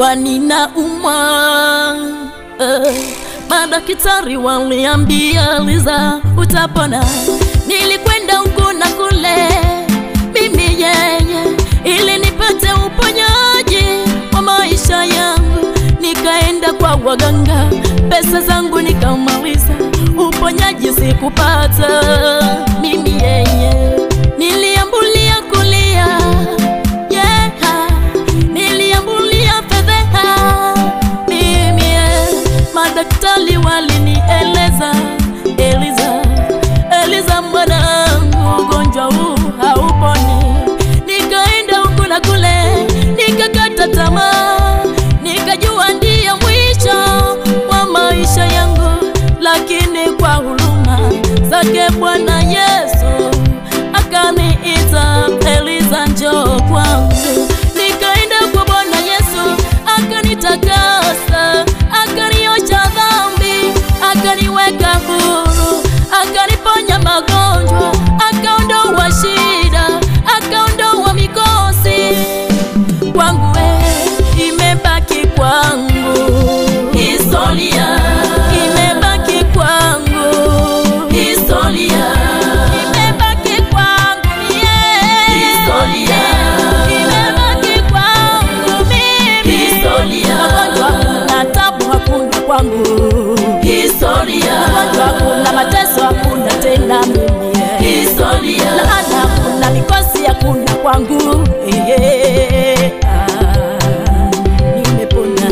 nilikuwa ninaumwa uh, madaktari waliambia Liza utapona. Nilikwenda huku na kule, mimi yeye, ili nipate uponyaji wa maisha yangu. Nikaenda kwa waganga, pesa zangu nikamaliza, uponyaji sikupata. Mimi yeye, niliambulia kulia yeah. Niliambulia fedheha mimi, eh, madaktari walinieleza, Eliza, Eliza mwanangu, ugonjwa huu hauponi. Nikaenda huku na kule, nikakata tamaa, nikajua ndiyo mwisho wa maisha yangu, lakini kwa huruma zake Bwana Yesu akaniita, Eliza, njoo kwangu. Nikaenda kwa Bwana Yesu akanitakasa, akaniosha dhambi, akaniweka huru, akaniponya magonjwa, akaondoa shida, akaondoa mikosi kwangu we, imebaki kwangu historia, imebaki kwangu historia, imebaki kwangu yeah. historia, imebaki kwangu mimi historia, magonjwa hakuna, tabu hakuna kwangu historia, magonjwa hakuna, mateso hakuna tena mimi yeah. historia, laana hakuna, mikosi hakuna kwangu yeah. Ah, nimepona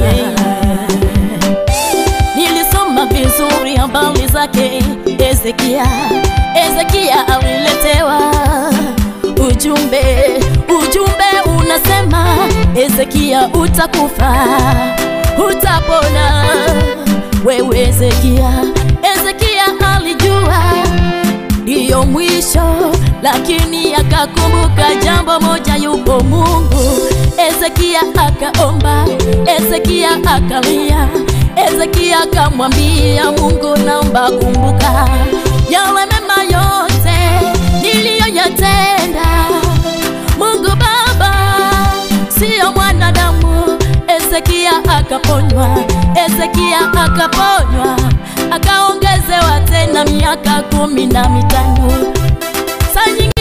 Nilisoma vizuri habari zake Ezekia. Ezekia aliletewa ujumbe, ujumbe unasema Ezekia, utakufa utapona wewe Ezekia. Ezekia alijua ndiyo mwisho, lakini akakumbuka jambo moja, yupo Mungu. Ezekia akaomba, Ezekia akalia, Ezekia akamwambia Mungu, naomba kumbuka yale mema yote niliyoyatenda. Mungu Baba, siyo mwanadamu. Ezekia akaponywa, Ezekia akaponywa, akaongezewa tena miaka kumi na mitano. Saa nyingine